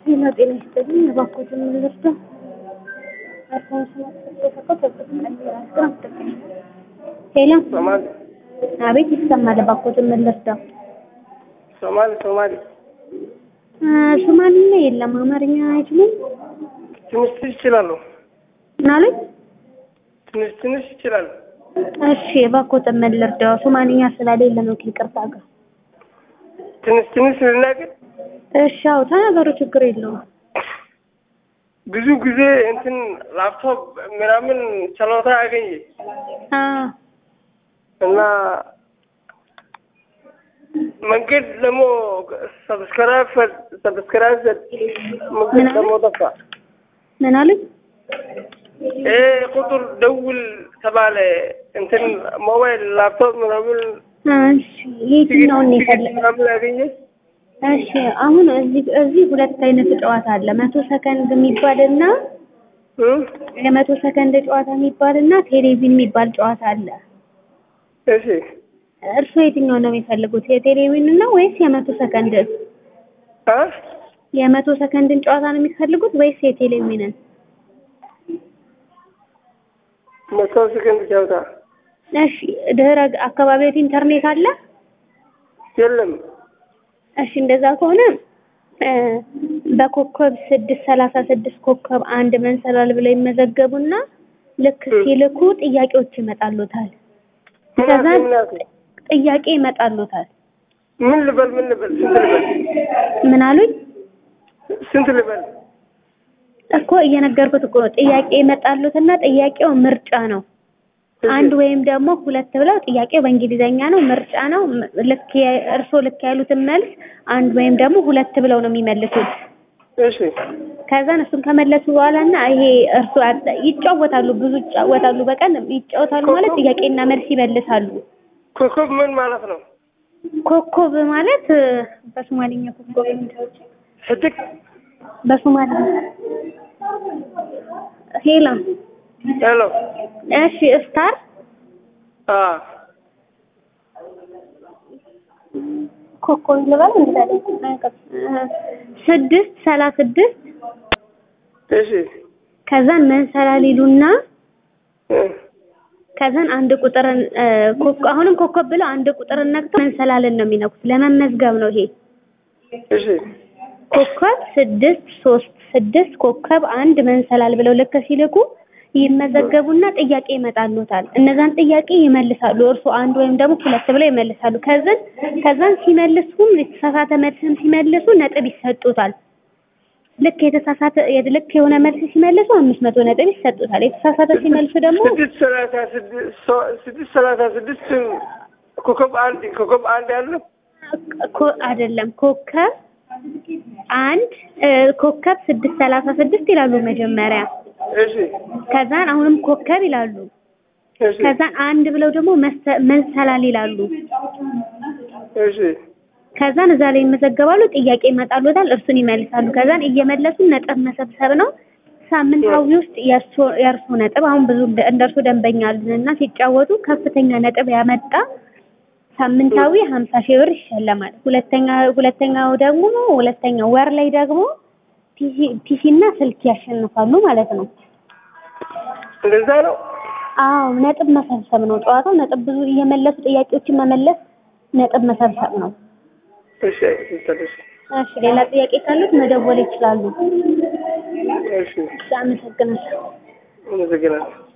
ጤና ጤና ይስጥልኝ። እባክዎትን ምን ልርዳው? ሄሎ፣ ሶማሌ አቤት ይሰማል። እባክዎትን ምን ልርዳው? ሶማሌ ሶማሌ አ፣ ሶማሊኛ የለም። አማርኛ አይችሉም? ትንሽ ትንሽ ይችላሉ። ምን አሉኝ? ትንሽ ትንሽ ይችላሉ። እሺ፣ እባክዎትን ምን ልርዳው? ሶማሊኛ ስለሌለ ነው ከይቅርታ ጋር። ትንሽ ትንሽ ልናገር። እሺ፣ አዎ ተናገሩ፣ ችግር የለውም። ብዙ ጊዜ እንትን ላፕቶፕ ምናምን ችሎታ ያገኘ አ፣ እና መንገድ ደግሞ ሰብስክራይብ ሰብስክራይብ መንገድ ደግሞ ጠፋ። ምን አሉኝ? ይሄ ቁጥር ደውል ተባለ። እንትን ሞባይል ላፕቶፕ ምናምን እሺ፣ የትኛውን ነው የፈለግ ምናምን ያገኘ እሺ አሁን እዚህ እዚህ ሁለት አይነት ጨዋታ አለ። መቶ ሰከንድ የሚባልና የመቶ ሰከንድ ጨዋታ የሚባልና ቴሌቪዥን የሚባል ጨዋታ አለ። እሺ እርስዎ የትኛው ነው የሚፈልጉት? የቴሌቪዥን ነው ወይስ የመቶ ሰከንድ? አ የመቶ ሰከንድን ጨዋታ ነው የሚፈልጉት ወይስ የቴሌቪዥንን? መቶ ሰከንድ ጨዋታ እሺ ድህረ አካባቢዎት ኢንተርኔት አለ? የለም። እሺ እንደዛ ከሆነ እ በኮከብ ስድስት ሰላሳ ስድስት ኮከብ አንድ መንሰላል ብለው ይመዘገቡና ልክ ሲልኩ ጥያቄዎች ይመጣሉታል። ምን ከዛ አልከኝ? ምን አልከኝ? ጥያቄ ይመጣሉታል። ምን ልበል? ምን ልበል? ስንት ልበል? ምን አሉኝ? ስንት ልበል? እኮ እየነገርኩት እኮ ነው። ጥያቄ ይመጣሉትና ጥያቄው ምርጫ ነው። አንድ ወይም ደግሞ ሁለት ብለው ጥያቄው በእንግሊዘኛ ነው፣ ምርጫ ነው። ም- ልክ የ- እርስዎ ልክ ያሉትን መልስ አንድ ወይም ደግሞ ሁለት ብለው ነው የሚመልሱት። እሺ ከዛን እሱን ከመለሱ በኋላ እና ይሄ እርሱ አጥ- ይጫወታሉ፣ ብዙ ይጫወታሉ። በቀን ይጫወታሉ ማለት ጥያቄና መልስ ይመልሳሉ። ኮከብ ምን ማለት ነው? ኮከብ ማለት እ፣ በሶማሊኛ ኮከብ ምንድነው? ሕድቅ በሶማሊኛ ሄላ ሄሎ እሺ ስታር አ ኮከብ ልበል እንዴ? ስድስት ሰላሳ ስድስት እሺ ከዛን መንሰላል ይሉና እ ከዛን አንድ ቁጥርን እ፣ ኮከብ አሁንም ኮከብ ብለው አንድ ቁጥርን ነክተው መንሰላልን ነው የሚነኩት። ለመመዝገብ ነው ይሄ። እሺ ኮከብ ስድስት ሶስት ስድስት ኮከብ አንድ መንሰላል ብለው ልክ ሲልኩ ይመዘገቡና ጥያቄ ይመጣሉታል። እነዛን ጥያቄ ይመልሳሉ። እርሱ አንድ ወይም ደግሞ ሁለት ብለው ይመልሳሉ። ከዛን ከዛን ሲመልሱም የተሳሳተ መልስም ሲመልሱ ነጥብ ይሰጡታል። ልክ የተሳሳተ ልክ የሆነ መልስ ሲመልሱ አምስት መቶ ነጥብ ይሰጡታል። የተሳሳተ ሲመልሱ ደግሞ ስድስት ሰላሳ ስድስት ሶ- ስድስት ሰላሳ ስድስት ኮከብ አንድ ኮከብ አንድ አለ ኮ- አይደለም ኮከብ አንድ እ፣ ኮከብ ስድስት ሰላሳ ስድስት ይላሉ መጀመሪያ። እሺ ከዛን አሁንም ኮከብ ይላሉ። እሺ ከዛን አንድ ብለው ደግሞ መሰ- መንሰላል ይላሉ። እሺ ከዛን እዛ ላይ ይመዘገባሉ። ጥያቄ ይመጣሉታል፣ እርሱን ይመልሳሉ። ከዛን እየመለሱ ነጥብ መሰብሰብ ነው። ሳምንታዊ ውስጥ የእርሶ የእርሶ ነጥብ አሁን ብዙ እንደ እንደ እርሶ ደንበኛ አሉንና ሲጫወቱ ከፍተኛ ነጥብ ያመጣ ሳምንታዊ ሀምሳ ሺህ ብር ይሸለማል። ሁለተኛ ሁለተኛው ደግሞ ሁለተኛው ወር ላይ ደግሞ ፒሲ ፒሲ እና ስልክ ያሸንፋሉ ማለት ነው። እንደዛ ነው። አዎ ነጥብ መሰብሰብ ነው ጨዋታው። ነጥብ ብዙ እየመለሱ ጥያቄዎችን መመለስ ነጥብ መሰብሰብ ነው። እሺ እሺ እሺ ሌላ ጥያቄ ካሉት መደወል ይችላሉ። እሺ አመሰግናለሁ። አመሰግናለሁ።